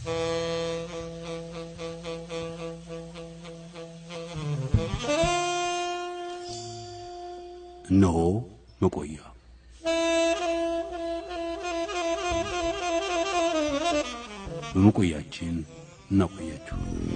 እነሆ መቆያ በመቆያችን እናቆያችሁ።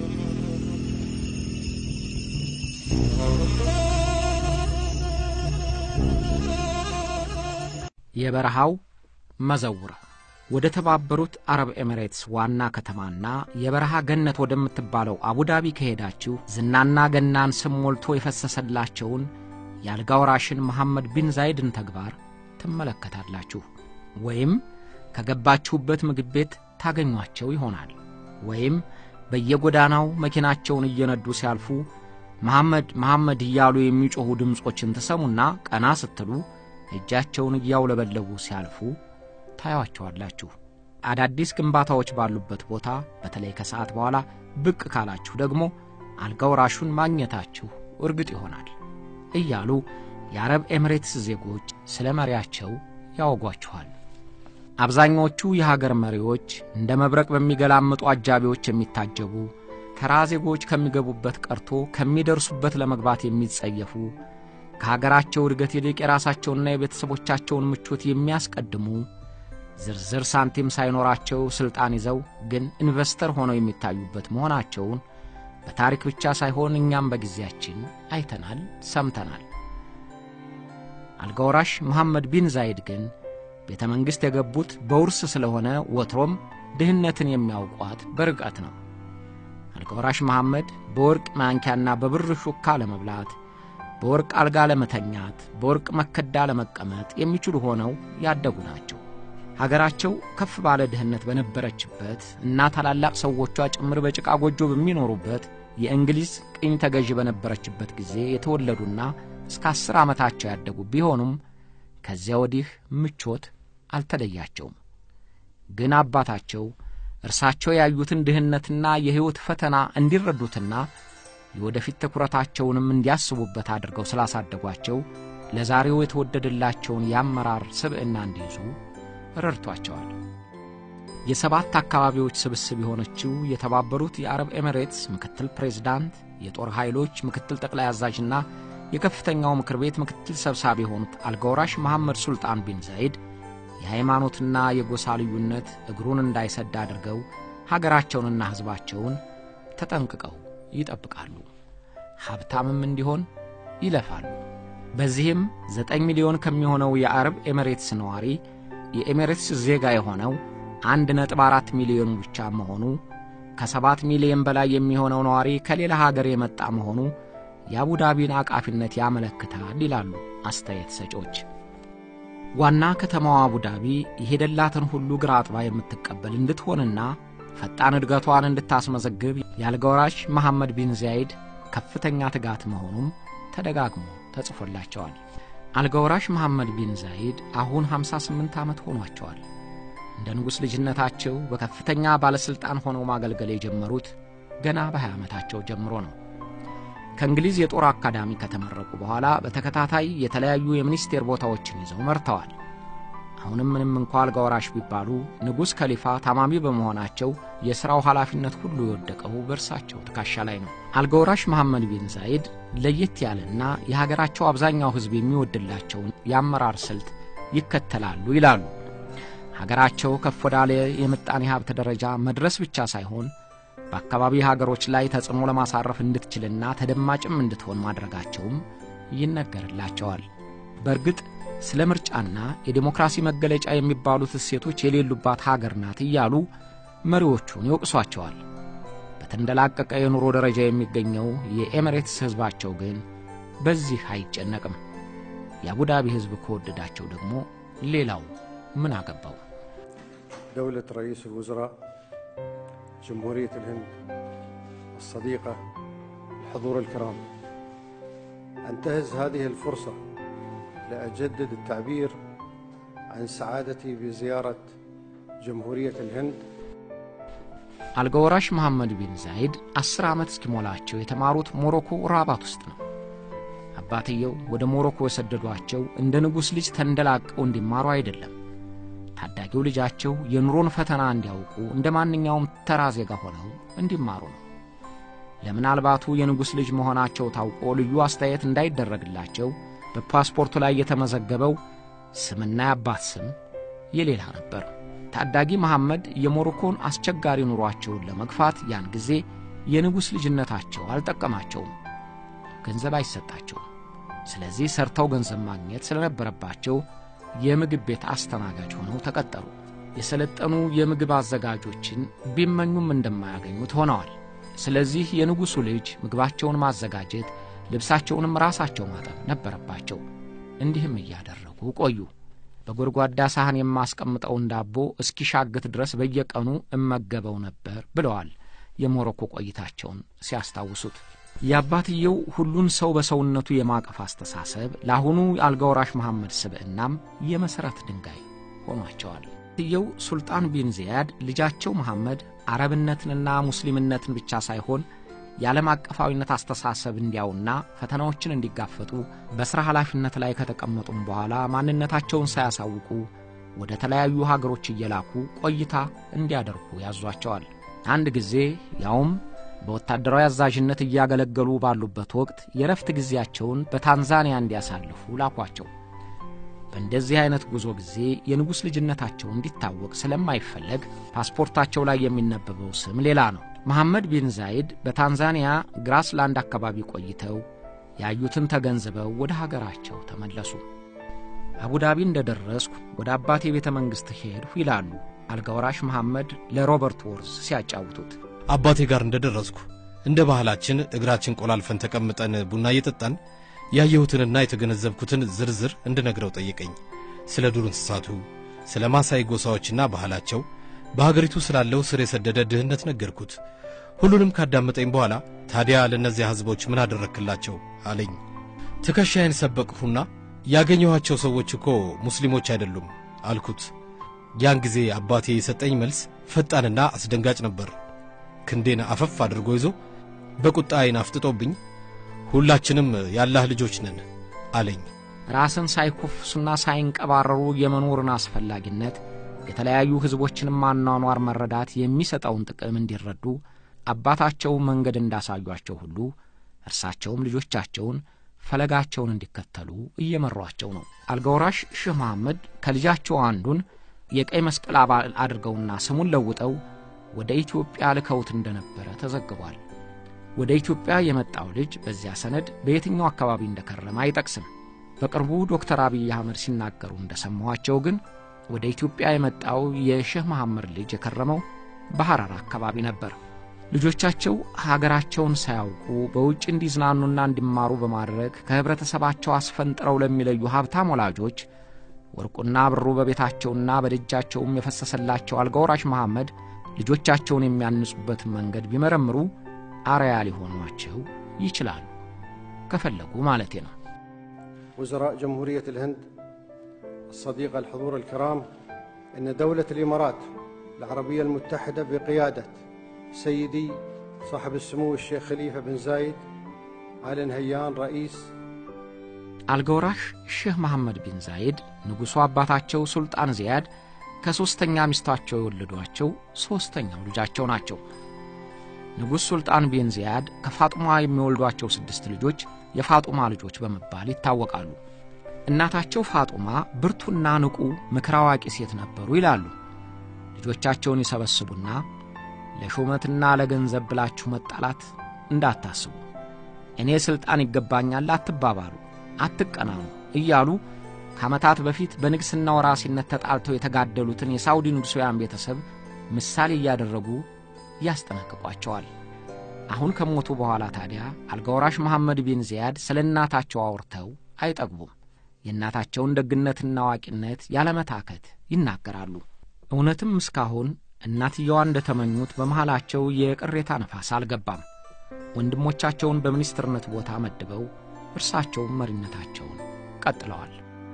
የበረሃው መዘውር ወደ ተባበሩት አረብ ኤሚሬትስ ዋና ከተማና የበረሃ ገነት ወደምትባለው አቡዳቢ ከሄዳችሁ ዝናና ገናን ስም ሞልቶ የፈሰሰላቸውን የአልጋ ወራሽን መሐመድ ቢን ዛይድን ተግባር ትመለከታላችሁ። ወይም ከገባችሁበት ምግብ ቤት ታገኟቸው ይሆናል። ወይም በየጎዳናው መኪናቸውን እየነዱ ሲያልፉ መሐመድ መሐመድ እያሉ የሚጮኹ ድምፆችን ትሰሙና ቀና ስትሉ እጃቸውን እያውለበለቡ ሲያልፉ ታያቸዋላችሁ። አዳዲስ ግንባታዎች ባሉበት ቦታ በተለይ ከሰዓት በኋላ ብቅ ካላችሁ ደግሞ አልጋ ወራሹን ማግኘታችሁ እርግጥ ይሆናል እያሉ የአረብ ኤሚሬትስ ዜጎች ስለ መሪያቸው ያወጓችኋል። አብዛኞቹ የሀገር መሪዎች እንደ መብረቅ በሚገላምጡ አጃቢዎች የሚታጀቡ ተራ ዜጎች ከሚገቡበት ቀርቶ ከሚደርሱበት ለመግባት የሚጸየፉ ከሀገራቸው እድገት ይልቅ የራሳቸውንና የቤተሰቦቻቸውን ምቾት የሚያስቀድሙ ዝርዝር ሳንቲም ሳይኖራቸው ሥልጣን ይዘው ግን ኢንቨስተር ሆነው የሚታዩበት መሆናቸውን በታሪክ ብቻ ሳይሆን እኛም በጊዜያችን አይተናል፣ ሰምተናል። አልጋወራሽ መሐመድ ቢን ዛይድ ግን ቤተ መንግሥት የገቡት በውርስ ስለሆነ ወትሮም ድህነትን የሚያውቋት በርቀት ነው። አልጋወራሽ መሐመድ በወርቅ ማንኪያና በብር ሹካ ለመብላት በወርቅ አልጋ ለመተኛት በወርቅ መከዳ ለመቀመጥ የሚችሉ ሆነው ያደጉ ናቸው። ሀገራቸው ከፍ ባለ ድህነት በነበረችበት እና ታላላቅ ሰዎቿ ጭምር በጭቃ ጎጆ በሚኖሩበት የእንግሊዝ ቅኝ ተገዢ በነበረችበት ጊዜ የተወለዱና እስከ አስር ዓመታቸው ያደጉ ቢሆኑም ከዚያ ወዲህ ምቾት አልተለያቸውም። ግን አባታቸው እርሳቸው ያዩትን ድህነትና የሕይወት ፈተና እንዲረዱትና የወደፊት ትኩረታቸውንም እንዲያስቡበት አድርገው ስላሳደጓቸው ለዛሬው የተወደደላቸውን የአመራር ስብዕና እንዲይዙ ረድቷቸዋል። የሰባት አካባቢዎች ስብስብ የሆነችው የተባበሩት የአረብ ኤሚሬትስ ምክትል ፕሬዝዳንት፣ የጦር ኃይሎች ምክትል ጠቅላይ አዛዥና የከፍተኛው ምክር ቤት ምክትል ሰብሳቢ የሆኑት አልጋወራሽ መሐመድ ሱልጣን ቢን ዘይድ የሃይማኖትና የጎሳ ልዩነት እግሩን እንዳይሰድ አድርገው ሀገራቸውንና ሕዝባቸውን ተጠንቅቀው ይጠብቃሉ። ሀብታምም እንዲሆን ይለፋሉ። በዚህም ዘጠኝ ሚሊዮን ከሚሆነው የአረብ ኤሚሬትስ ነዋሪ የኤሚሬትስ ዜጋ የሆነው አንድ ነጥብ አራት ሚሊዮን ብቻ መሆኑ ከሰባት ሚሊዮን በላይ የሚሆነው ነዋሪ ከሌላ ሀገር የመጣ መሆኑ የአቡዳቢን አቃፊነት ያመለክታል ይላሉ አስተያየት ሰጪዎች። ዋና ከተማዋ አቡዳቢ የሄደላትን ሁሉ ግራ አጥባ የምትቀበል እንድትሆንና ፈጣን እድገቷን እንድታስመዘግብ የአልጋወራሽ መሐመድ ቢን ዛይድ ከፍተኛ ትጋት መሆኑም ተደጋግሞ ተጽፎላቸዋል። አልጋወራሽ መሐመድ ቢን ዛይድ አሁን 58 ዓመት ሆኗቸዋል። እንደ ንጉሥ ልጅነታቸው በከፍተኛ ባለሥልጣን ሆነው ማገልገል የጀመሩት ገና በ20 ዓመታቸው ጀምሮ ነው። ከእንግሊዝ የጦር አካዳሚ ከተመረቁ በኋላ በተከታታይ የተለያዩ የሚኒስቴር ቦታዎችን ይዘው መርተዋል። አሁንም ምንም እንኳ አልጋ ወራሽ ቢባሉ ንጉሥ ከሊፋ ታማሚ በመሆናቸው የሥራው ኃላፊነት ሁሉ የወደቀው በእርሳቸው ትከሻ ላይ ነው። አልጋ ወራሽ መሐመድ ቢን ዛይድ ለየት ያለና የሀገራቸው አብዛኛው ሕዝብ የሚወድላቸውን የአመራር ስልት ይከተላሉ ይላሉ። ሀገራቸው ከፍ ወዳለ የምጣኔ ሀብት ደረጃ መድረስ ብቻ ሳይሆን በአካባቢ ሀገሮች ላይ ተጽዕኖ ለማሳረፍ እንድትችልና ተደማጭም እንድትሆን ማድረጋቸውም ይነገርላቸዋል። በእርግጥ ስለ ምርጫና የዴሞክራሲ መገለጫ የሚባሉት እሴቶች የሌሉባት ሀገር ናት እያሉ መሪዎቹን ይወቅሷቸዋል። በተንደላቀቀ የኑሮ ደረጃ የሚገኘው የኤሚሬትስ ሕዝባቸው ግን በዚህ አይጨነቅም። የአቡዳቢ ሕዝብ ከወደዳቸው ደግሞ ሌላው ምን አገባው? دولة رئيس الوزراء جمهورية الهند الصديقة الحضور الكرام أنتهز هذه الفرصة لأجدد التعبير عن سعادتي بزيارة جمهورية الهند አልጋ ወራሽ መሐመድ ቢን ዛይድ አስር ዓመት እስኪሞላቸው የተማሩት ሞሮኮ ራባት ውስጥ ነው። አባትየው ወደ ሞሮኮ የሰደዷቸው እንደ ንጉሥ ልጅ ተንደላቀው እንዲማሩ አይደለም። ታዳጊው ልጃቸው የኑሮን ፈተና እንዲያውቁ እንደ ማንኛውም ተራ ዜጋ ሆነው እንዲማሩ ነው። ለምናልባቱ የንጉሥ ልጅ መሆናቸው ታውቆ ልዩ አስተያየት እንዳይደረግላቸው በፓስፖርቱ ላይ የተመዘገበው ስምና የአባት ስም የሌላ ነበር። ታዳጊ መሐመድ የሞሮኮን አስቸጋሪ ኑሯቸውን ለመግፋት ያን ጊዜ የንጉሥ ልጅነታቸው አልጠቀማቸውም። ገንዘብ አይሰጣቸውም። ስለዚህ ሰርተው ገንዘብ ማግኘት ስለነበረባቸው የምግብ ቤት አስተናጋጅ ሆነው ተቀጠሩ። የሰለጠኑ የምግብ አዘጋጆችን ቢመኙም እንደማያገኙት ሆነዋል። ስለዚህ የንጉሡ ልጅ ምግባቸውን ማዘጋጀት፣ ልብሳቸውንም ራሳቸው ማጠብ ነበረባቸው። እንዲህም እያደረጉ ቆዩ። በጎድጓዳ ሳህን የማስቀምጠውን ዳቦ እስኪሻግት ድረስ በየቀኑ እመገበው ነበር ብለዋል የሞሮኮ ቆይታቸውን ሲያስታውሱት። የአባትየው ሁሉን ሰው በሰውነቱ የማቀፍ አስተሳሰብ ለአሁኑ አልጋወራሽ መሐመድ ስብዕናም የመሠረት ድንጋይ ሆኗቸዋል። አባትየው ሱልጣን ቢን ዚያድ ልጃቸው መሐመድ አረብነትንና ሙስሊምነትን ብቻ ሳይሆን የዓለም አቀፋዊነት አስተሳሰብ እንዲያውና ፈተናዎችን እንዲጋፈጡ በሥራ ኃላፊነት ላይ ከተቀመጡም በኋላ ማንነታቸውን ሳያሳውቁ ወደ ተለያዩ ሀገሮች እየላኩ ቆይታ እንዲያደርጉ ያዟቸዋል። አንድ ጊዜ ያውም በወታደራዊ አዛዥነት እያገለገሉ ባሉበት ወቅት የረፍት ጊዜያቸውን በታንዛኒያ እንዲያሳልፉ ላኳቸው። በእንደዚህ አይነት ጉዞ ጊዜ የንጉሥ ልጅነታቸው እንዲታወቅ ስለማይፈለግ ፓስፖርታቸው ላይ የሚነበበው ስም ሌላ ነው። መሐመድ ቢን ዛይድ በታንዛኒያ ግራስላንድ አካባቢ ቆይተው ያዩትን ተገንዝበው ወደ ሀገራቸው ተመለሱ። አቡዳቢ እንደ ደረስኩ ወደ አባቴ ቤተ መንግሥት ሄድሁ ይላሉ አልጋወራሽ መሐመድ ለሮበርት ወርዝ ሲያጫውቱት። አባቴ ጋር እንደ ደረስኩ እንደ ባህላችን እግራችን ቆላልፈን ተቀምጠን ቡና እየጠጣን ያየሁትንና የተገነዘብኩትን ዝርዝር እንድነግረው ጠየቀኝ። ስለ ዱር እንስሳቱ፣ ስለ ማሳይ ጎሳዎችና ባህላቸው፣ በሀገሪቱ ስላለው ስር የሰደደ ድህነት ነገርኩት። ሁሉንም ካዳመጠኝ በኋላ ታዲያ ለእነዚያ ሕዝቦች ምን አደረክላቸው አለኝ። ትከሻዬን ሰበቅሁና ያገኘኋቸው ሰዎች እኮ ሙስሊሞች አይደሉም አልኩት። ያን ጊዜ አባቴ የሰጠኝ መልስ ፈጣንና አስደንጋጭ ነበር። ክንዴን አፈፍ አድርጎ ይዞ በቁጣ ዓይን አፍጥጦብኝ ሁላችንም የአላህ ልጆች ነን አለኝ። ራስን ሳይኮፍሱና ሳይንቀባረሩ የመኖርን አስፈላጊነት የተለያዩ ሕዝቦችንም አኗኗር መረዳት የሚሰጠውን ጥቅም እንዲረዱ አባታቸው መንገድ እንዳሳዩአቸው ሁሉ እርሳቸውም ልጆቻቸውን ፈለጋቸውን እንዲከተሉ እየመሯቸው ነው። አልጋወራሽ ሼህ መሐመድ ከልጃቸው አንዱን የቀይ መስቀል አባል አድርገውና ስሙን ለውጠው ወደ ኢትዮጵያ ልከውት እንደነበረ ተዘግቧል። ወደ ኢትዮጵያ የመጣው ልጅ በዚያ ሰነድ በየትኛው አካባቢ እንደከረመ አይጠቅስም። በቅርቡ ዶክተር አብይ አህመድ ሲናገሩ እንደሰማኋቸው ግን ወደ ኢትዮጵያ የመጣው የሼህ መሐመድ ልጅ የከረመው በሐራር አካባቢ ነበር። ልጆቻቸው ሀገራቸውን ሳያውቁ በውጭ እንዲዝናኑና እንዲማሩ በማድረግ ከኅብረተሰባቸው አስፈንጥረው ለሚለዩ ሀብታም ወላጆች ወርቁና ብሩ በቤታቸውና በደጃቸውም የፈሰሰላቸው አልጋወራሽ መሐመድ ልጆቻቸውን የሚያንጹበትን መንገድ ቢመረምሩ አርያ ሊሆኗቸው ይችላሉ። ከፈለጉ ማለቴ ነው። وزراء جمهورية الهند الصديقة الحضور الكرام أن دولة الإمارات العربية المتحدة بقيادة سيدي صاحب السمو الشيخ خليفة بن زايد آل نهيان رئيس አልጋወራሽ ሼህ መሐመድ ቢን ዛይድ ንጉሡ አባታቸው ሱልጣን ዚያድ ከሦስተኛ ሚስታቸው የወለዷቸው ሦስተኛው ልጃቸው ናቸው። ንጉሥ ሱልጣን ቢን ዚያድ ከፋጡማ የሚወልዷቸው ስድስት ልጆች የፋጡማ ልጆች በመባል ይታወቃሉ። እናታቸው ፋጡማ ብርቱና ንቁ ምክር አዋቂ ሴት ነበሩ ይላሉ። ልጆቻቸውን ይሰበስቡና ለሹመትና ለገንዘብ ብላችሁ መጣላት እንዳታስቡ፣ እኔ ሥልጣን ይገባኛል አትባባሉ፣ አትቀናኑ እያሉ ከዓመታት በፊት በንግሥና ወራሲነት ተጣልተው የተጋደሉትን የሳውዲ ንጉሣውያን ቤተሰብ ምሳሌ እያደረጉ ያስጠነቅቋቸዋል። አሁን ከሞቱ በኋላ ታዲያ አልጋወራሽ መሐመድ ቢን ዚያድ ስለ እናታቸው አውርተው አይጠግቡም። የእናታቸውን ደግነትና አዋቂነት ያለመታከት ይናገራሉ። እውነትም እስካሁን እናትየዋ እንደ ተመኙት በመሃላቸው የቅሬታ ነፋስ አልገባም። ወንድሞቻቸውን በሚኒስትርነት ቦታ መድበው እርሳቸውም መሪነታቸውን ቀጥለዋል።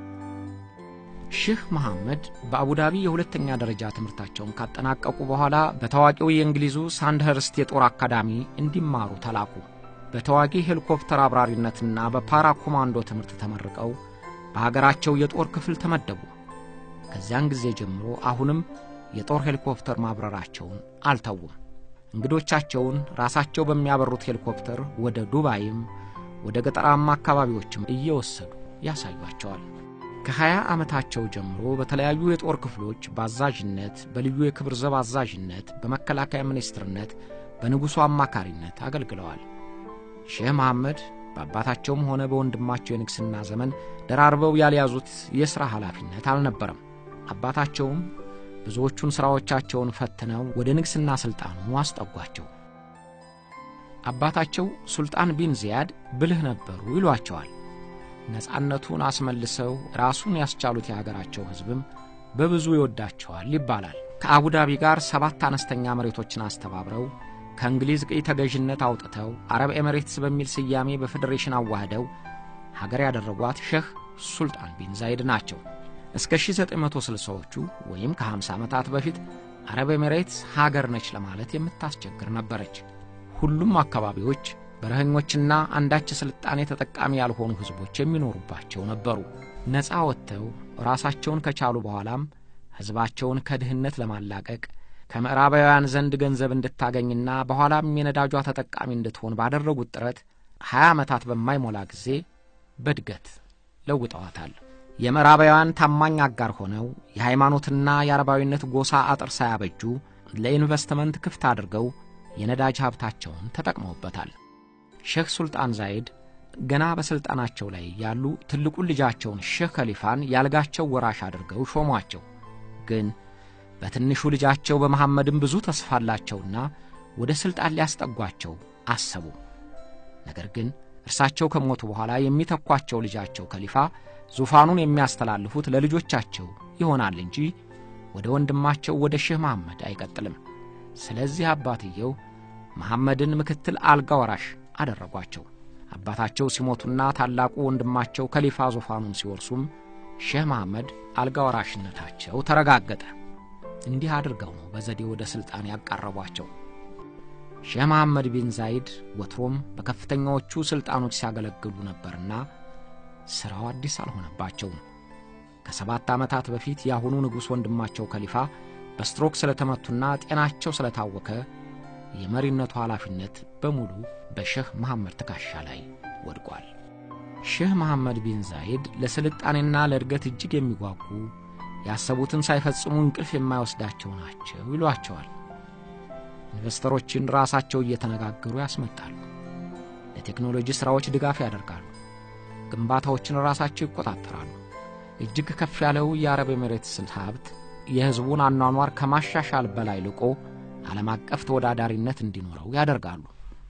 ሼህ መሐመድ በአቡዳቢ የሁለተኛ ደረጃ ትምህርታቸውን ካጠናቀቁ በኋላ በታዋቂው የእንግሊዙ ሳንድኸርስት የጦር አካዳሚ እንዲማሩ ተላኩ። በተዋጊ ሄሊኮፕተር አብራሪነትና በፓራ ኮማንዶ ትምህርት ተመርቀው በሀገራቸው የጦር ክፍል ተመደቡ። ከዚያን ጊዜ ጀምሮ አሁንም የጦር ሄሊኮፕተር ማብረራቸውን አልተውም። እንግዶቻቸውን ራሳቸው በሚያበሩት ሄሊኮፕተር ወደ ዱባይም ወደ ገጠራማ አካባቢዎችም እየወሰዱ ያሳዩአቸዋል። ከሀያ ዓመታቸው ጀምሮ በተለያዩ የጦር ክፍሎች በአዛዥነት፣ በልዩ የክብር ዘብ አዛዥነት፣ በመከላከያ ሚኒስትርነት፣ በንጉሡ አማካሪነት አገልግለዋል። ሼህ መሐመድ በአባታቸውም ሆነ በወንድማቸው የንግሥና ዘመን ደራርበው ያልያዙት የሥራ ኃላፊነት አልነበረም። አባታቸውም ብዙዎቹን ሥራዎቻቸውን ፈትነው ወደ ንግሥና ሥልጣኑ አስጠጓቸው። አባታቸው ሱልጣን ቢን ዚያድ ብልህ ነበሩ ይሏቸዋል። ነፃነቱን አስመልሰው ራሱን ያስቻሉት የሀገራቸው ሕዝብም በብዙ ይወዳቸዋል ይባላል። ከአቡዳቢ ጋር ሰባት አነስተኛ መሬቶችን አስተባብረው ከእንግሊዝ ቅኝ ተገዥነት አውጥተው አረብ ኤሚሬትስ በሚል ስያሜ በፌዴሬሽን አዋህደው ሀገር ያደረጓት ሼህ ሱልጣን ቢን ዛይድ ናቸው። እስከ 1960ዎቹ ወይም ከ50 ዓመታት በፊት አረብ ኤሚሬትስ ሀገር ነች ለማለት የምታስቸግር ነበረች። ሁሉም አካባቢዎች በረኸኞችና አንዳች ስልጣኔ ተጠቃሚ ያልሆኑ ሕዝቦች የሚኖሩባቸው ነበሩ። ነፃ ወጥተው ራሳቸውን ከቻሉ በኋላም ሕዝባቸውን ከድህነት ለማላቀቅ ከምዕራባውያን ዘንድ ገንዘብ እንድታገኝና በኋላም የነዳጇ ተጠቃሚ እንድትሆን ባደረጉት ጥረት ሀያ ዓመታት በማይሞላ ጊዜ በእድገት ለውጠዋታል። የምዕራባውያን ታማኝ አጋር ሆነው የሃይማኖትና የአረባዊነት ጎሳ አጥር ሳያበጁ ለኢንቨስትመንት ክፍት አድርገው የነዳጅ ሀብታቸውን ተጠቅመውበታል። ሼህ ሱልጣን ዛይድ ገና በሥልጣናቸው ላይ ያሉ ትልቁን ልጃቸውን ሼህ ከሊፋን ያልጋቸው ወራሽ አድርገው ሾሟቸው። ግን በትንሹ ልጃቸው በመሐመድም ብዙ ተስፋ አላቸውና ወደ ሥልጣን ሊያስጠጓቸው አሰቡ። ነገር ግን እርሳቸው ከሞቱ በኋላ የሚተኳቸው ልጃቸው ከሊፋ ዙፋኑን የሚያስተላልፉት ለልጆቻቸው ይሆናል እንጂ ወደ ወንድማቸው ወደ ሼህ መሐመድ አይቀጥልም። ስለዚህ አባትየው መሐመድን ምክትል አልጋ ወራሽ አደረጓቸው። አባታቸው ሲሞቱና ታላቁ ወንድማቸው ከሊፋ ዙፋኑን ሲወርሱም ሼህ መሐመድ አልጋ ወራሽነታቸው ተረጋገጠ። እንዲህ አድርገው ነው በዘዴ ወደ ሥልጣን ያቃረቧቸው። ሼህ መሐመድ ቢን ዛይድ ወትሮም በከፍተኛዎቹ ሥልጣኖች ሲያገለግሉ ነበርና ሥራው አዲስ አልሆነባቸውም። ከሰባት ዓመታት በፊት የአሁኑ ንጉሥ ወንድማቸው ከሊፋ በስትሮክ ስለተመቱና ጤናቸው ስለታወከ የመሪነቱ ኃላፊነት በሙሉ በሼህ መሐመድ ትከሻ ላይ ወድቋል። ሼህ መሐመድ ቢን ዛይድ ለስልጣኔና ለእድገት እጅግ የሚጓጉ ያሰቡትን ሳይፈጽሙ እንቅልፍ የማይወስዳቸው ናቸው ይሏቸዋል። ኢንቨስተሮችን ራሳቸው እየተነጋገሩ ያስመጣሉ። ለቴክኖሎጂ ሥራዎች ድጋፍ ያደርጋሉ። ግንባታዎችን ራሳቸው ይቆጣጠራሉ። እጅግ ከፍ ያለው የአረብ ኤሚሬትስ ሀብት የሕዝቡን አኗኗር ከማሻሻል በላይ ልቆ ዓለም አቀፍ ተወዳዳሪነት እንዲኖረው ያደርጋሉ።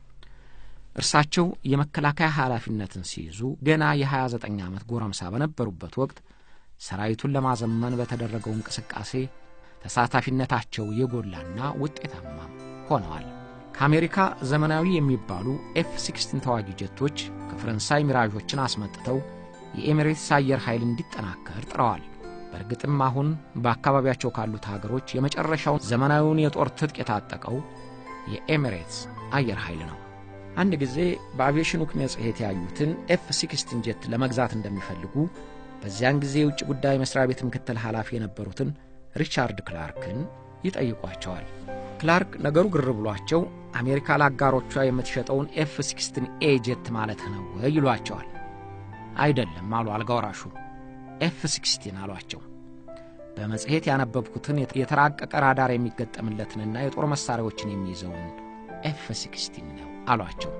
እርሳቸው የመከላከያ ኃላፊነትን ሲይዙ ገና የ29 ዓመት ጎረምሳ በነበሩበት ወቅት ሰራዊቱን ለማዘመን በተደረገው እንቅስቃሴ ተሳታፊነታቸው የጎላና ውጤታማም ሆነዋል። ከአሜሪካ ዘመናዊ የሚባሉ ኤፍ 16 ተዋጊ ጀቶች ከፈረንሳይ ሚራዦችን አስመጥተው የኤሚሬትስ አየር ኃይል እንዲጠናከር ጥረዋል። በእርግጥም አሁን በአካባቢያቸው ካሉት ሀገሮች የመጨረሻውን ዘመናዊውን የጦር ትጥቅ የታጠቀው የኤሚሬትስ አየር ኃይል ነው። አንድ ጊዜ በአቪዬሽን ዊክ መጽሔት ያዩትን ኤፍ 16 ጀት ለመግዛት እንደሚፈልጉ በዚያን ጊዜ የውጭ ጉዳይ መስሪያ ቤት ምክትል ኃላፊ የነበሩትን ሪቻርድ ክላርክን ይጠይቋቸዋል። ክላርክ ነገሩ ግር ብሏቸው አሜሪካ ለአጋሮቿ የምትሸጠውን ኤፍ 16 ኤ ጀት ማለት ነው ወይ ይሏቸዋል። አይደለም አሉ አልጋ ወራሹ። ኤፍ 16 አሏቸው። በመጽሔት ያነበብኩትን የተራቀቀ ራዳር የሚገጠምለትንና የጦር መሣሪያዎችን የሚይዘውን ኤፍ 16 ነው አሏቸው።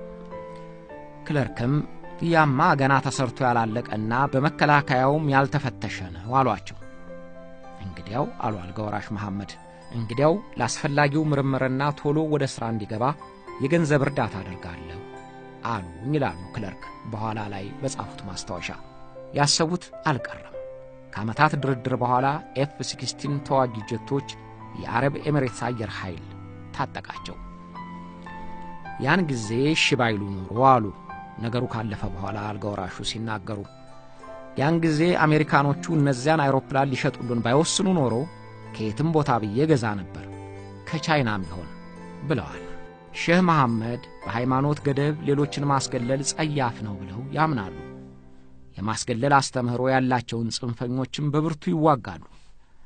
ክለርክም ያማ ገና ተሰርቶ ያላለቀና በመከላከያውም ያልተፈተሸ ነው አሏቸው። እንግዲያው አሉ አልጋ ወራሽ መሐመድ፣ እንግዲያው ለአስፈላጊው ምርምርና ቶሎ ወደ ሥራ እንዲገባ የገንዘብ እርዳታ አደርጋለሁ አሉኝ ይላሉ ክለርክ በኋላ ላይ በጻፉት ማስታወሻ። ያሰቡት አልቀረም። ከዓመታት ድርድር በኋላ ኤፍ 16 ተዋጊ ጀቶች የአረብ ኤሚሬትስ አየር ኃይል ታጠቃቸው። ያን ጊዜ እሺ ባይሉ ኖሮ አሉ ነገሩ ካለፈ በኋላ አልጋ ወራሹ ሲናገሩ፣ ያን ጊዜ አሜሪካኖቹ እነዚያን አይሮፕላን ሊሸጡልን ባይወስኑ ኖሮ ከየትም ቦታ ብዬ ገዛ ነበር ከቻይናም ቢሆን ብለዋል። ሼህ መሐመድ በሃይማኖት ገደብ ሌሎችን ማስገለል ጸያፍ ነው ብለው ያምናሉ። የማስገለል አስተምህሮ ያላቸውን ጽንፈኞችም በብርቱ ይዋጋሉ።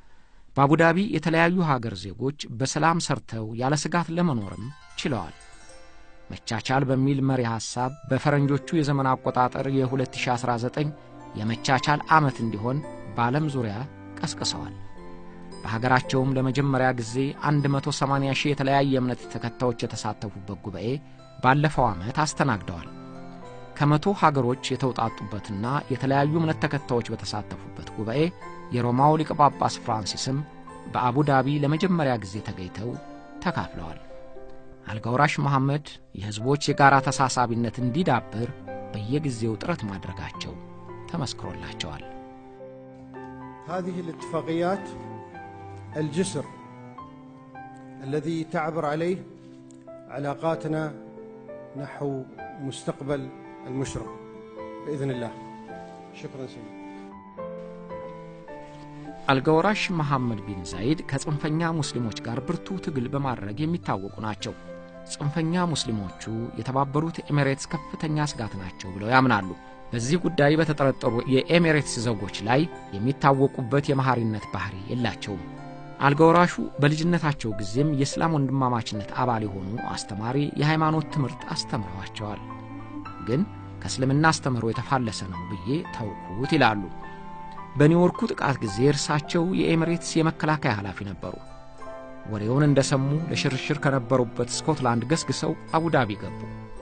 በአቡዳቢ የተለያዩ ሀገር ዜጎች በሰላም ሰርተው ያለ ስጋት ለመኖርም ችለዋል። መቻቻል በሚል መሪ ሐሳብ በፈረንጆቹ የዘመን አቆጣጠር የ2019 የመቻቻል ዓመት እንዲሆን በዓለም ዙሪያ ቀስቅሰዋል። በሀገራቸውም ለመጀመሪያ ጊዜ 180 ሺህ የተለያየ እምነት ተከታዮች የተሳተፉበት ጉባኤ ባለፈው ዓመት አስተናግደዋል። ከመቶ ሀገሮች የተውጣጡበትና የተለያዩ እምነት ተከታዮች በተሳተፉበት ጉባኤ የሮማው ሊቀ ጳጳስ ፍራንሲስም በአቡዳቢ ለመጀመሪያ ጊዜ ተገኝተው ተካፍለዋል። አልጋውራሽ መሐመድ የሕዝቦች የጋራ ተሳሳቢነት እንዲዳብር በየጊዜው ጥረት ማድረጋቸው ተመስክሮላቸዋል። هذه الاتفاقيات الجسر الذي تعبر عليه علاقاتنا نحو مستقبل المشرق باذن الله شكرا سيدي አልጋወራሽ መሐመድ ቢን ዛይድ ከጽንፈኛ ሙስሊሞች ጋር ብርቱ ትግል በማድረግ የሚታወቁ ናቸው። ጽንፈኛ ሙስሊሞቹ የተባበሩት ኤሚሬትስ ከፍተኛ ስጋት ናቸው ብለው ያምናሉ። በዚህ ጉዳይ በተጠረጠሩ የኤሚሬትስ ዜጎች ላይ የሚታወቁበት የመሐሪነት ባህሪ የላቸውም። አልጋወራሹ በልጅነታቸው ጊዜም የእስላም ወንድማማችነት አባል የሆኑ አስተማሪ የሃይማኖት ትምህርት አስተምረዋቸዋል። ግን ከእስልምና አስተምህሮ የተፋለሰ ነው ብዬ ተውኩት ይላሉ። በኒውዮርኩ ጥቃት ጊዜ እርሳቸው የኤሚሬትስ የመከላከያ ኃላፊ ነበሩ። ወሬውን እንደሰሙ ለሽርሽር ከነበሩበት ስኮትላንድ ገስግሰው አቡዳቢ ገቡ።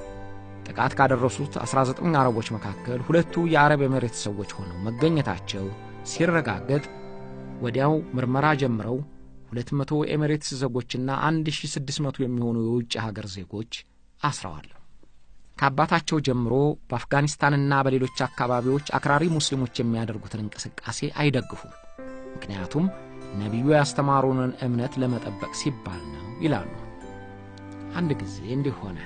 ጥቃት ካደረሱት 19 አረቦች መካከል ሁለቱ የአረብ ኤሚሬትስ ሰዎች ሆነው መገኘታቸው ሲረጋገጥ ወዲያው ምርመራ ጀምረው 200 ኤሚሬትስ ዜጎችና 1600 የሚሆኑ የውጭ ሀገር ዜጎች አስረዋል። ከአባታቸው ጀምሮ በአፍጋኒስታንና በሌሎች አካባቢዎች አክራሪ ሙስሊሞች የሚያደርጉትን እንቅስቃሴ አይደግፉም። ምክንያቱም ነቢዩ ያስተማሩንን እምነት ለመጠበቅ ሲባል ነው ይላሉ። አንድ ጊዜ እንዲህ ሆነ።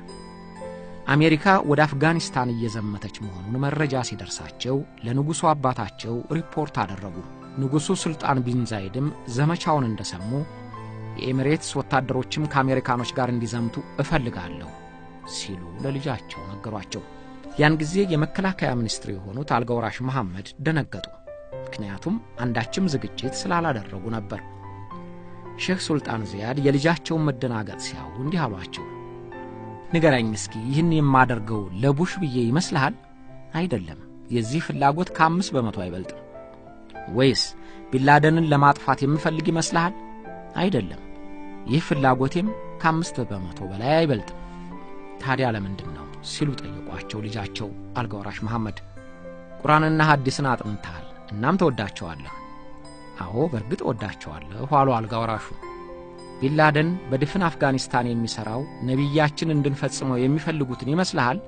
አሜሪካ ወደ አፍጋኒስታን እየዘመተች መሆኑን መረጃ ሲደርሳቸው ለንጉሡ አባታቸው ሪፖርት አደረጉ። ንጉሡ ሱልጣን ቢን ዛይድም ዘመቻውን እንደሰሙ የኤሚሬትስ ወታደሮችም ከአሜሪካኖች ጋር እንዲዘምቱ እፈልጋለሁ ሲሉ ለልጃቸው ነገሯቸው። ያን ጊዜ የመከላከያ ሚኒስትር የሆኑት አልጋውራሽ መሐመድ ደነገጡ። ምክንያቱም አንዳችም ዝግጅት ስላላደረጉ ነበር። ሼህ ሱልጣን ዚያድ የልጃቸውን መደናገጥ ሲያዩ እንዲህ አሏቸው። ንገረኝ እስኪ ይህን የማደርገው ለቡሽ ብዬ ይመስልሃል? አይደለም። የዚህ ፍላጎት ከአምስት በመቶ አይበልጥም። ወይስ ቢንላደንን ለማጥፋት የምፈልግ ይመስልሃል? አይደለም። ይህ ፍላጎቴም ከአምስት በመቶ በላይ አይበልጥም። ታዲያ ለምንድን ነው ሲሉ ጠየቋቸው ልጃቸው አልጋወራሽ መሐመድ። ቁርአንና ሐዲስን አጥንተሃል፣ እናም ተወዳቸዋለህ። አዎ በእርግጥ ወዳቸዋለሁ አሉ አልጋወራሹ። ቢንላደን በድፍን አፍጋኒስታን የሚሠራው ነቢያችን እንድንፈጽመው የሚፈልጉትን ይመስልሃል?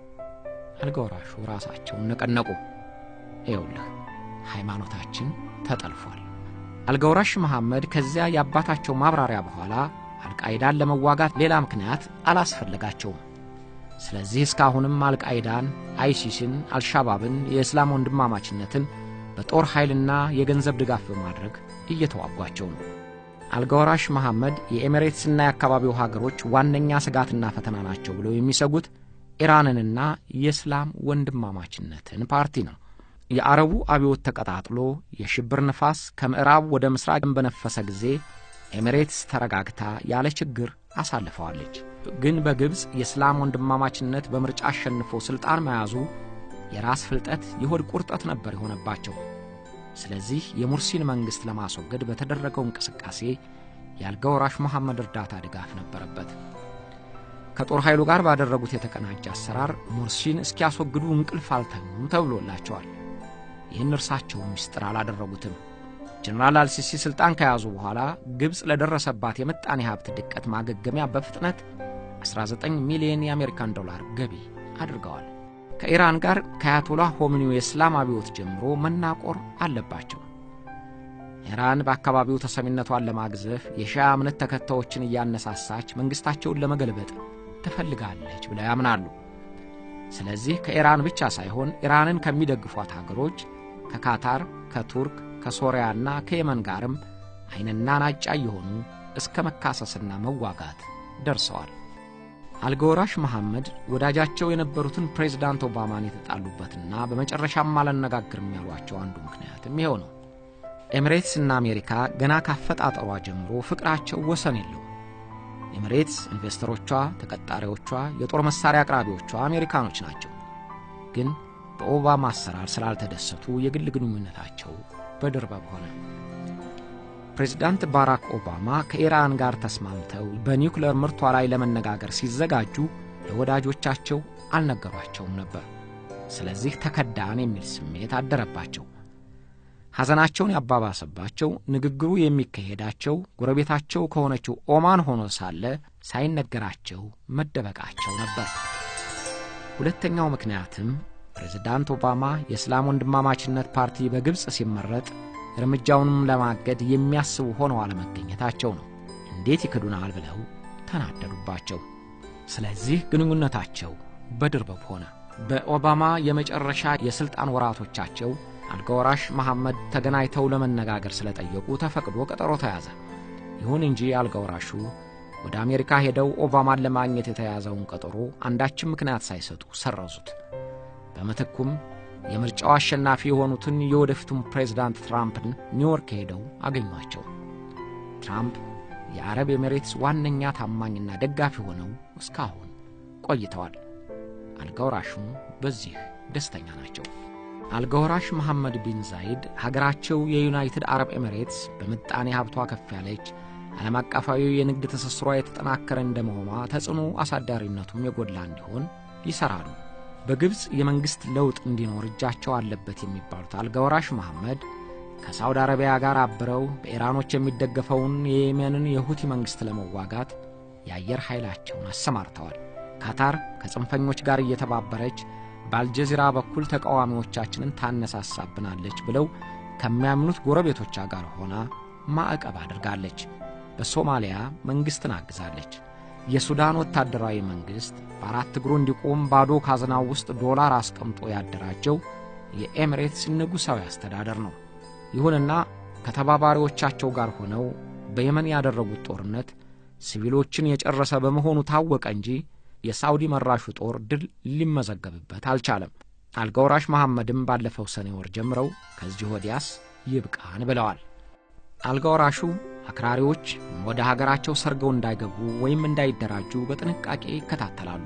አልጋወራሹ ራሳቸውን ነቀነቁ። ይኸውልህ ሃይማኖታችን ተጠልፏል። አልጋወራሽ መሐመድ ከዚያ የአባታቸው ማብራሪያ በኋላ አልቃይዳን ለመዋጋት ሌላ ምክንያት አላስፈለጋቸውም። ስለዚህ እስካሁንም አልቃይዳን፣ አይሲስን፣ አልሻባብን፣ የእስላም ወንድማማችነትን በጦር ኃይልና የገንዘብ ድጋፍ በማድረግ እየተዋጓቸው ነው። አልጋወራሽ መሐመድ የኤሚሬትስና የአካባቢው ሀገሮች ዋነኛ ስጋትና ፈተና ናቸው ብለው የሚሰጉት ኢራንንና የእስላም ወንድማማችነትን ፓርቲ ነው። የአረቡ አብዮት ተቀጣጥሎ የሽብር ንፋስ ከምዕራብ ወደ ምስራቅ በነፈሰ ጊዜ ኤሚሬትስ ተረጋግታ ያለ ችግር አሳልፈዋለች። ግን በግብፅ የእስላም ወንድማማችነት በምርጫ አሸንፎ ሥልጣን መያዙ የራስ ፍልጠት፣ የሆድ ቁርጠት ነበር የሆነባቸው። ስለዚህ የሙርሲን መንግሥት ለማስወገድ በተደረገው እንቅስቃሴ የአልጋወራሽ መሐመድ እርዳታ ድጋፍ ነበረበት። ከጦር ኃይሉ ጋር ባደረጉት የተቀናጀ አሰራር ሙርሲን እስኪያስወግዱ እንቅልፍ አልተኙም ተብሎላቸዋል። ይህን እርሳቸው ምስጢር አላደረጉትም። ጀኔራል አልሲሲ ሥልጣን ከያዙ በኋላ ግብፅ ለደረሰባት የምጣኔ ሀብት ድቀት ማገገሚያ በፍጥነት 19 ሚሊዮን የአሜሪካን ዶላር ገቢ አድርገዋል። ከኢራን ጋር ከአያቶላህ ሆምኒው የእስላም አብዮት ጀምሮ መናቆር አለባቸው። ኢራን በአካባቢው ተሰሚነቷን ለማግዘፍ የሺያ እምነት ተከታዮችን እያነሳሳች መንግሥታቸውን ለመገልበጥ ትፈልጋለች ብለው ያምናሉ። ስለዚህ ከኢራን ብቻ ሳይሆን ኢራንን ከሚደግፏት ሀገሮች ከካታር፣ ከቱርክ፣ ከሶሪያና ከየመን ጋርም ዓይንና ናጫ የሆኑ እስከ መካሰስና መዋጋት ደርሰዋል። አልጋወራሽ መሐመድ ወዳጃቸው የነበሩትን ፕሬዝዳንት ኦባማን የተጣሉበትና በመጨረሻም አላነጋግርም ያሏቸው አንዱ ምክንያትም ይኸው ነው። ኤሚሬትስና አሜሪካ ገና ካፈጣጠሯ ጀምሮ ፍቅራቸው ወሰን የለውም። ኤሚሬትስ ኢንቨስተሮቿ፣ ተቀጣሪዎቿ፣ የጦር መሣሪያ አቅራቢዎቿ አሜሪካኖች ናቸው። ግን በኦባማ አሰራር ስላልተደሰቱ የግል ግንኙነታቸው በድርበብ ሆነ። ፕሬዚዳንት ባራክ ኦባማ ከኢራን ጋር ተስማምተው በኒውክሌር ምርቷ ላይ ለመነጋገር ሲዘጋጁ ለወዳጆቻቸው አልነገሯቸውም ነበር። ስለዚህ ተከዳን የሚል ስሜት አደረባቸው። ሐዘናቸውን ያባባሰባቸው ንግግሩ የሚካሄዳቸው ጎረቤታቸው ከሆነችው ኦማን ሆኖ ሳለ ሳይነገራቸው መደበቃቸው ነበር። ሁለተኛው ምክንያትም ፕሬዝዳንት ኦባማ የእስላም ወንድማማችነት ፓርቲ በግብፅ ሲመረጥ እርምጃውንም ለማገድ የሚያስቡ ሆነው አለመገኘታቸው ነው። እንዴት ይክዱናል ብለው ተናደዱባቸው። ስለዚህ ግንኙነታቸው በድርበብ ሆነ። በኦባማ የመጨረሻ የሥልጣን ወራቶቻቸው አልጋወራሽ መሐመድ ተገናኝተው ለመነጋገር ስለጠየቁ ተፈቅዶ ቀጠሮ ተያዘ። ይሁን እንጂ አልጋወራሹ ወደ አሜሪካ ሄደው ኦባማን ለማግኘት የተያዘውን ቀጠሮ አንዳችም ምክንያት ሳይሰጡ ሰረዙት። በምትኩም የምርጫው አሸናፊ የሆኑትን የወደፊቱን ፕሬዝዳንት ትራምፕን ኒውዮርክ ሄደው አገኟቸው። ትራምፕ የአረብ ኤሚሬትስ ዋነኛ ታማኝና ደጋፊ ሆነው እስካሁን ቆይተዋል። አልጋወራሹም በዚህ ደስተኛ ናቸው። አልጋወራሽ መሐመድ ቢን ዛይድ ሀገራቸው የዩናይትድ አረብ ኤሚሬትስ በምጣኔ ሀብቷ ከፍ ያለች ዓለም አቀፋዊ የንግድ ትስስሯ የተጠናከረ እንደመሆኗ ተጽዕኖ አሳዳሪነቱም የጎላ እንዲሆን ይሠራሉ። በግብፅ የመንግሥት ለውጥ እንዲኖር እጃቸው አለበት የሚባሉት አልጋወራሽ መሐመድ ከሳውዲ አረቢያ ጋር አብረው በኢራኖች የሚደገፈውን የየሜንን የሁቲ መንግሥት ለመዋጋት የአየር ኃይላቸውን አሰማርተዋል። ካታር ከጽንፈኞች ጋር እየተባበረች በአልጀዚራ በኩል ተቃዋሚዎቻችንን ታነሳሳብናለች ብለው ከሚያምኑት ጎረቤቶቿ ጋር ሆና ማዕቀብ አድርጋለች። በሶማሊያ መንግሥትን አግዛለች። የሱዳን ወታደራዊ መንግሥት በአራት እግሩ እንዲቆም ባዶ ካዝናው ውስጥ ዶላር አስቀምጦ ያደራጀው የኤሚሬትስ ንጉሣዊ አስተዳደር ነው። ይሁንና ከተባባሪዎቻቸው ጋር ሆነው በየመን ያደረጉት ጦርነት ሲቪሎችን የጨረሰ በመሆኑ ታወቀ እንጂ የሳውዲ መራሹ ጦር ድል ሊመዘገብበት አልቻለም። አልጋውራሽ መሐመድም ባለፈው ሰኔ ወር ጀምረው ከዚህ ወዲያስ ይብቃን ብለዋል። አልጋውራሹ አክራሪዎች ወደ ሀገራቸው ሰርገው እንዳይገቡ ወይም እንዳይደራጁ በጥንቃቄ ይከታተላሉ።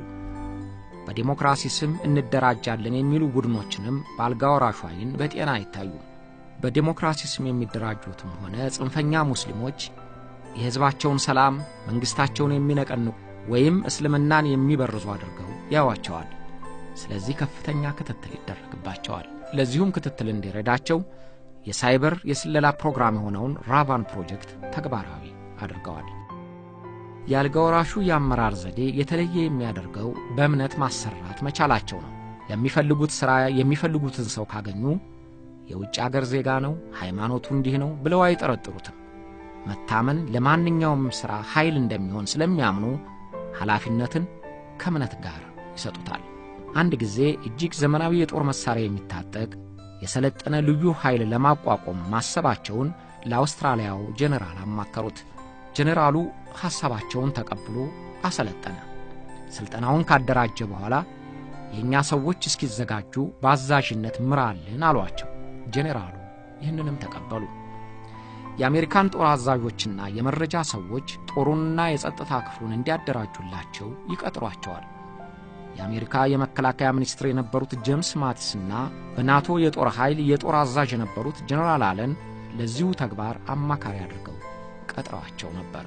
በዲሞክራሲ ስም እንደራጃለን የሚሉ ቡድኖችንም በአልጋወራሹ ዓይን በጤና አይታዩም። በዲሞክራሲ ስም የሚደራጁትም ሆነ ጽንፈኛ ሙስሊሞች የሕዝባቸውን ሰላም፣ መንግሥታቸውን የሚነቀንቁ ወይም እስልምናን የሚበርዙ አድርገው ያዩዋቸዋል። ስለዚህ ከፍተኛ ክትትል ይደረግባቸዋል። ለዚሁም ክትትል እንዲረዳቸው የሳይበር የስለላ ፕሮግራም የሆነውን ራቫን ፕሮጀክት ተግባራዊ አድርገዋል። የአልጋ ወራሹ የአመራር ዘዴ የተለየ የሚያደርገው በእምነት ማሰራት መቻላቸው ነው። ለሚፈልጉት ሥራ የሚፈልጉትን ሰው ካገኙ የውጭ አገር ዜጋ ነው፣ ሃይማኖቱ እንዲህ ነው ብለው አይጠረጥሩትም። መታመን ለማንኛውም ሥራ ኃይል እንደሚሆን ስለሚያምኑ ኃላፊነትን ከእምነት ጋር ይሰጡታል። አንድ ጊዜ እጅግ ዘመናዊ የጦር መሣሪያ የሚታጠቅ የሰለጠነ ልዩ ኃይል ለማቋቋም ማሰባቸውን ለአውስትራሊያው ጄኔራል አማከሩት። ጄኔራሉ ሐሳባቸውን ተቀብሎ አሰለጠነ። ሥልጠናውን ካደራጀ በኋላ የእኛ ሰዎች እስኪዘጋጁ በአዛዥነት ምራልን አሏቸው። ጄኔራሉ ይህንንም ተቀበሉ። የአሜሪካን ጦር አዛዦችና የመረጃ ሰዎች ጦሩንና የጸጥታ ክፍሉን እንዲያደራጁላቸው ይቀጥሯቸዋል። የአሜሪካ የመከላከያ ሚኒስትር የነበሩት ጄምስ ማቲስና በናቶ የጦር ኃይል የጦር አዛዥ የነበሩት ጀነራል አለን ለዚሁ ተግባር አማካሪ አድርገው ቀጥረዋቸው ነበር።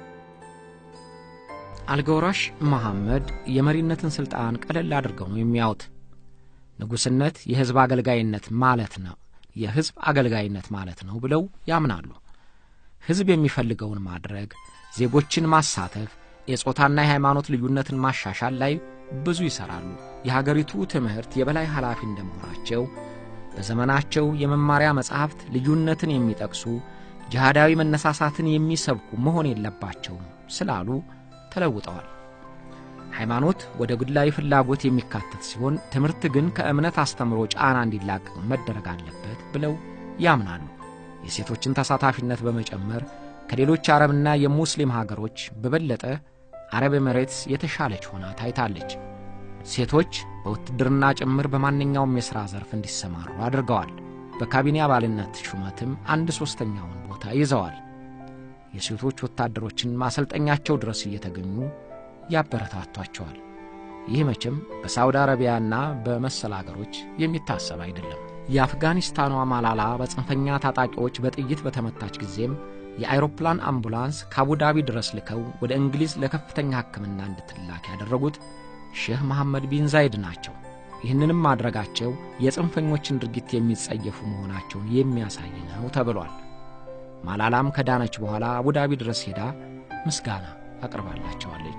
አልጋወራሽ መሐመድ የመሪነትን ሥልጣን ቀለል አድርገው ነው የሚያዩት። ንጉሥነት የሕዝብ አገልጋይነት ማለት ነው የሕዝብ አገልጋይነት ማለት ነው ብለው ያምናሉ። ሕዝብ የሚፈልገውን ማድረግ፣ ዜጎችን ማሳተፍ፣ የጾታና የሃይማኖት ልዩነትን ማሻሻል ላይ ብዙ ይሠራሉ። የሀገሪቱ ትምህርት የበላይ ኃላፊ እንደመሆናቸው በዘመናቸው የመማሪያ መጻሕፍት ልዩነትን የሚጠቅሱ ጅሃዳዊ መነሳሳትን የሚሰብኩ መሆን የለባቸውም ስላሉ ተለውጠዋል። ሃይማኖት ወደ ግላዊ ፍላጎት የሚካተት ሲሆን ትምህርት ግን ከእምነት አስተምሮ ጫና እንዲላቀቅ መደረግ አለበት ብለው ያምናሉ። የሴቶችን ተሳታፊነት በመጨመር ከሌሎች አረብና የሙስሊም ሀገሮች በበለጠ አረብ ኤሚሬትስ የተሻለች ሆና ታይታለች። ሴቶች በውትድርና ጭምር በማንኛውም የሥራ ዘርፍ እንዲሰማሩ አድርገዋል። በካቢኔ አባልነት ሹመትም አንድ ሦስተኛውን ቦታ ይዘዋል። የሴቶች ወታደሮችን ማሰልጠኛቸው ድረስ እየተገኙ ያበረታቷቸዋል። ይህ መቼም በሳውዲ አረቢያና በመሰል አገሮች የሚታሰብ አይደለም። የአፍጋኒስታኗ ማላላ በጽንፈኛ ታጣቂዎች በጥይት በተመታች ጊዜም የአይሮፕላን አምቡላንስ ከአቡዳቢ ድረስ ልከው ወደ እንግሊዝ ለከፍተኛ ሕክምና እንድትላክ ያደረጉት ሼህ መሐመድ ቢን ዛይድ ናቸው። ይህንንም ማድረጋቸው የጽንፈኞችን ድርጊት የሚጸየፉ መሆናቸውን የሚያሳይ ነው ተብሏል። ማላላም ከዳነች በኋላ አቡዳቢ ድረስ ሄዳ ምስጋና አቅርባላቸዋለች።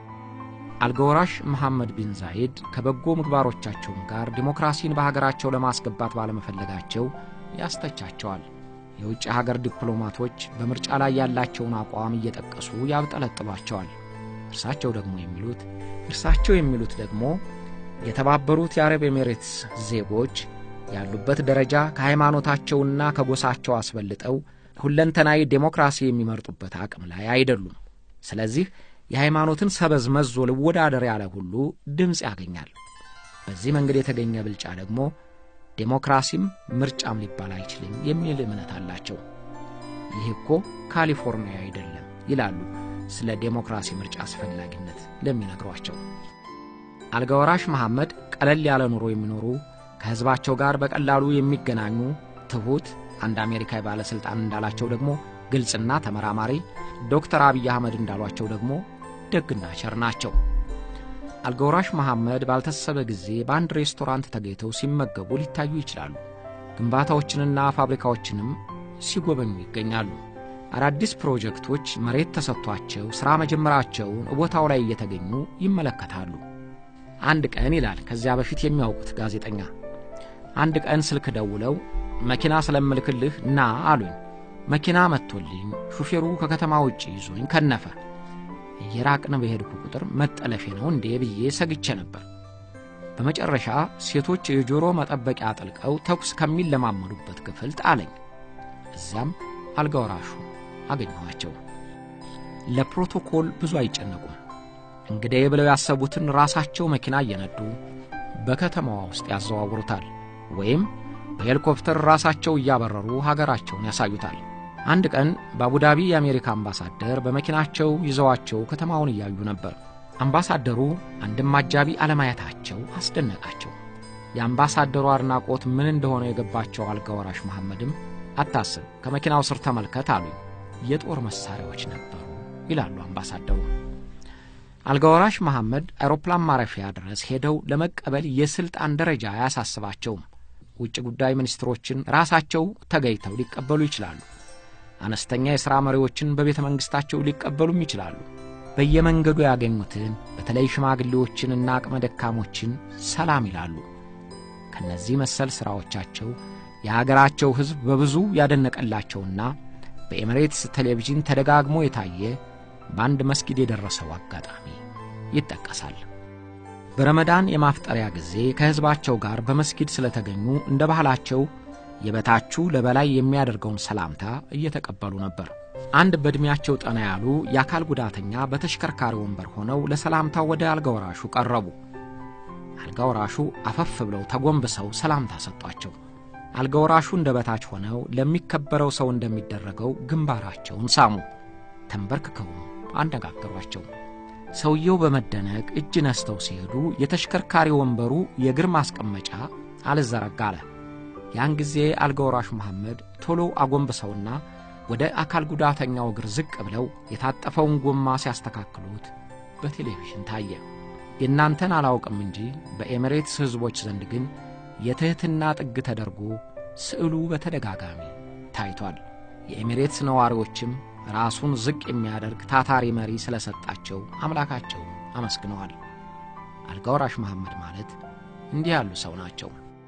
አልገወራሽ መሐመድ ቢን ዛይድ ከበጎ ምግባሮቻቸውም ጋር ዲሞክራሲን በሀገራቸው ለማስገባት ባለመፈለጋቸው ያስተቻቸዋል። የውጭ ሀገር ዲፕሎማቶች በምርጫ ላይ ያላቸውን አቋም እየጠቀሱ ያብጠለጥሏቸዋል። እርሳቸው ደግሞ የሚሉት እርሳቸው የሚሉት ደግሞ የተባበሩት የአረብ ኤሜሬትስ ዜጎች ያሉበት ደረጃ ከሃይማኖታቸውና ከጎሳቸው አስበልጠው ሁለንተናዊ ዴሞክራሲ የሚመርጡበት አቅም ላይ አይደሉም። ስለዚህ የሃይማኖትን ሰበዝ መዞ ልወዳደር ያለ ሁሉ ድምፅ ያገኛል። በዚህ መንገድ የተገኘ ብልጫ ደግሞ ዴሞክራሲም ምርጫም ሊባል አይችልም የሚል እምነት አላቸው። ይህ እኮ ካሊፎርኒያ አይደለም ይላሉ ስለ ዴሞክራሲ ምርጫ አስፈላጊነት ለሚነግሯቸው። አልጋወራሽ መሐመድ ቀለል ያለ ኑሮ የሚኖሩ ከሕዝባቸው ጋር በቀላሉ የሚገናኙ ትሑት፣ አንድ አሜሪካዊ ባለሥልጣን እንዳላቸው ደግሞ ግልጽና ተመራማሪ፣ ዶክተር አብይ አህመድ እንዳሏቸው ደግሞ ደግና ቸር ናቸው። አልጋወራሽ መሐመድ ባልታሰበ ጊዜ በአንድ ሬስቶራንት ተገኝተው ሲመገቡ ሊታዩ ይችላሉ። ግንባታዎችንና ፋብሪካዎችንም ሲጎበኙ ይገኛሉ። አዳዲስ ፕሮጀክቶች መሬት ተሰጥቷቸው ሥራ መጀመራቸውን ቦታው ላይ እየተገኙ ይመለከታሉ። አንድ ቀን ይላል ከዚያ በፊት የሚያውቁት ጋዜጠኛ፣ አንድ ቀን ስልክ ደውለው መኪና ስለምልክልህ ና አሉኝ። መኪና መጥቶልኝ ሹፌሩ ከከተማ ውጭ ይዞኝ ከነፈ። እየራቅን በሄድኩ ቁጥር መጠለፌ ነው እንዴ ብዬ ሰግቼ ነበር። በመጨረሻ ሴቶች የጆሮ መጠበቂያ አጥልቀው ተኩስ ከሚለማመዱበት ክፍል ጣለኝ። እዚያም አልጋ ወራሹ አገኘኋቸው። ለፕሮቶኮል ብዙ አይጨነቁም። እንግዲህ ብለው ያሰቡትን ራሳቸው መኪና እየነዱ በከተማዋ ውስጥ ያዘዋውሩታል፣ ወይም በሄሊኮፕተር ራሳቸው እያበረሩ ሀገራቸውን ያሳዩታል። አንድ ቀን በአቡዳቢ የአሜሪካ አምባሳደር በመኪናቸው ይዘዋቸው ከተማውን እያዩ ነበር። አምባሳደሩ አንድም አጃቢ አለማየታቸው አስደነቃቸው። የአምባሳደሩ አድናቆት ምን እንደሆነ የገባቸው አልጋ ወራሽ መሐመድም አታስብ፣ ከመኪናው ስር ተመልከት አሉኝ። የጦር መሳሪያዎች ነበሩ ይላሉ አምባሳደሩ። አልጋ ወራሽ መሐመድ አውሮፕላን ማረፊያ ድረስ ሄደው ለመቀበል የሥልጣን ደረጃ አያሳስባቸውም። ውጭ ጉዳይ ሚኒስትሮችን ራሳቸው ተገኝተው ሊቀበሉ ይችላሉ። አነስተኛ የሥራ መሪዎችን በቤተ መንግሥታቸው ሊቀበሉም ይችላሉ። በየመንገዱ ያገኙትን በተለይ ሽማግሌዎችንና አቅመ ደካሞችን ሰላም ይላሉ። ከነዚህ መሰል ሥራዎቻቸው የአገራቸው ሕዝብ በብዙ ያደነቀላቸውና በኤሚሬትስ ቴሌቪዥን ተደጋግሞ የታየ በአንድ መስጊድ የደረሰው አጋጣሚ ይጠቀሳል። በረመዳን የማፍጠሪያ ጊዜ ከሕዝባቸው ጋር በመስጊድ ስለተገኙ እንደ ባህላቸው የበታቹ ለበላይ የሚያደርገውን ሰላምታ እየተቀበሉ ነበር። አንድ በዕድሜያቸው ጠና ያሉ የአካል ጉዳተኛ በተሽከርካሪ ወንበር ሆነው ለሰላምታው ወደ አልጋ ወራሹ ቀረቡ። አልጋ ወራሹ አፈፍ ብለው ተጎንብሰው ሰላምታ ሰጧቸው። አልጋ ወራሹ እንደ በታች ሆነው ለሚከበረው ሰው እንደሚደረገው ግንባራቸውን ሳሙ። ተንበርክከውም አነጋገሯቸው። ሰውየው በመደነቅ እጅ ነስተው ሲሄዱ የተሽከርካሪ ወንበሩ የእግር ማስቀመጫ አልዘረጋ አለ። ያን ጊዜ አልጋ ወራሹ መሐመድ ቶሎ አጎንብሰውና ወደ አካል ጉዳተኛው እግር ዝቅ ብለው የታጠፈውን ጎማ ሲያስተካክሉት በቴሌቪዥን ታየ። የእናንተን አላውቅም እንጂ በኤሚሬትስ ሕዝቦች ዘንድ ግን የትሕትና ጥግ ተደርጎ ስዕሉ በተደጋጋሚ ታይቷል። የኤሚሬትስ ነዋሪዎችም ራሱን ዝቅ የሚያደርግ ታታሪ መሪ ስለሰጣቸው አምላካቸው አመስግነዋል። አልጋ ወራሽ መሐመድ ማለት እንዲህ ያሉ ሰው ናቸው።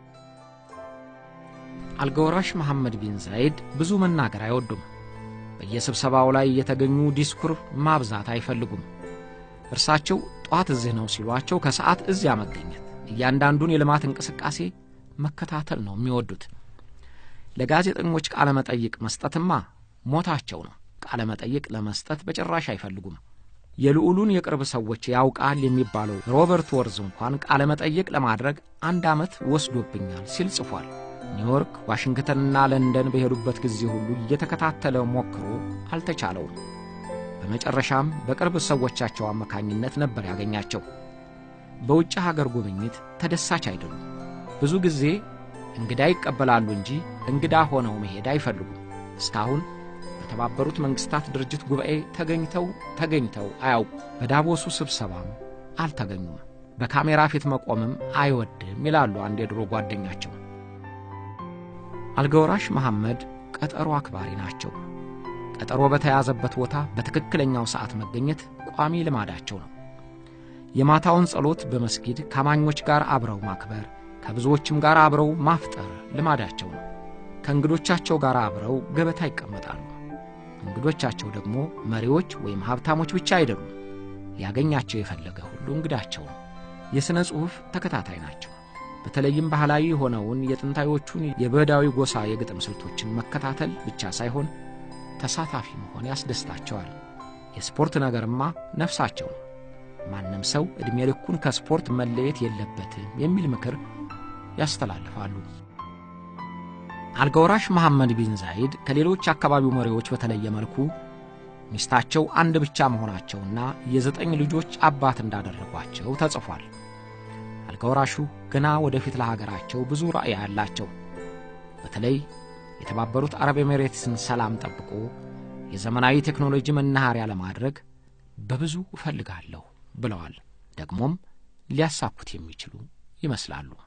አልጋ ወራሽ መሐመድ ቢን ዛይድ ብዙ መናገር አይወዱም። በየስብሰባው ላይ የተገኙ ዲስኩር ማብዛት አይፈልጉም። እርሳቸው ጠዋት እዚህ ነው ሲሏቸው ከሰዓት እዚያ መገኘት፣ እያንዳንዱን የልማት እንቅስቃሴ መከታተል ነው የሚወዱት። ለጋዜጠኞች ቃለ መጠይቅ መስጠትማ ሞታቸው ነው። ቃለ መጠይቅ ለመስጠት በጭራሽ አይፈልጉም። የልዑሉን የቅርብ ሰዎች ያውቃል የሚባለው ሮበርት ወርዝ እንኳን ቃለ መጠይቅ ለማድረግ አንድ ዓመት ወስዶብኛል ሲል ጽፏል። ኒውዮርክ፣ ዋሽንግተንና ለንደን በሄዱበት ጊዜ ሁሉ እየተከታተለ ሞክሮ አልተቻለውም። በመጨረሻም በቅርብ ሰዎቻቸው አማካኝነት ነበር ያገኛቸው። በውጭ ሀገር ጉብኝት ተደሳች አይደሉም። ብዙ ጊዜ እንግዳ ይቀበላሉ እንጂ እንግዳ ሆነው መሄድ አይፈልጉም። እስካሁን በተባበሩት መንግሥታት ድርጅት ጉባኤ ተገኝተው ተገኝተው አያውቁ። በዳቦሱ ስብሰባም አልተገኙም። በካሜራ ፊት መቆምም አይወድም ይላሉ አንድ የድሮ ጓደኛቸው። አልገወራሽ መሐመድ ቀጠሮ አክባሪ ናቸው። ቀጠሮ በተያዘበት ቦታ በትክክለኛው ሰዓት መገኘት ቋሚ ልማዳቸው ነው። የማታውን ጸሎት በመስጊድ ከአማኞች ጋር አብረው ማክበር፣ ከብዙዎችም ጋር አብረው ማፍጠር ልማዳቸው ነው። ከእንግዶቻቸው ጋር አብረው ገበታ ይቀመጣሉ። እንግዶቻቸው ደግሞ መሪዎች ወይም ሀብታሞች ብቻ አይደሉም። ሊያገኛቸው የፈለገ ሁሉ እንግዳቸው ነው። የሥነ ጽሑፍ ተከታታይ ናቸው። በተለይም ባህላዊ የሆነውን የጥንታዮቹን የበዳዊ ጎሳ የግጥም ስልቶችን መከታተል ብቻ ሳይሆን ተሳታፊ መሆን ያስደስታቸዋል። የስፖርት ነገርማ ነፍሳቸው ነው። ማንም ሰው ዕድሜ ልኩን ከስፖርት መለየት የለበትም የሚል ምክር ያስተላልፋሉ። አልጋወራሽ መሐመድ ቢን ዛይድ ከሌሎች አካባቢው መሪዎች በተለየ መልኩ ሚስታቸው አንድ ብቻ መሆናቸውና የዘጠኝ ልጆች አባት እንዳደረጓቸው ተጽፏል። አልጋወራሹ ገና ወደፊት ለሀገራቸው ብዙ ራዕይ አላቸው። በተለይ የተባበሩት አረብ ኤሜሬትስን ሰላም ጠብቆ የዘመናዊ ቴክኖሎጂ መናኸሪያ ለማድረግ በብዙ እፈልጋለሁ ብለዋል። ደግሞም ሊያሳኩት የሚችሉ ይመስላሉ።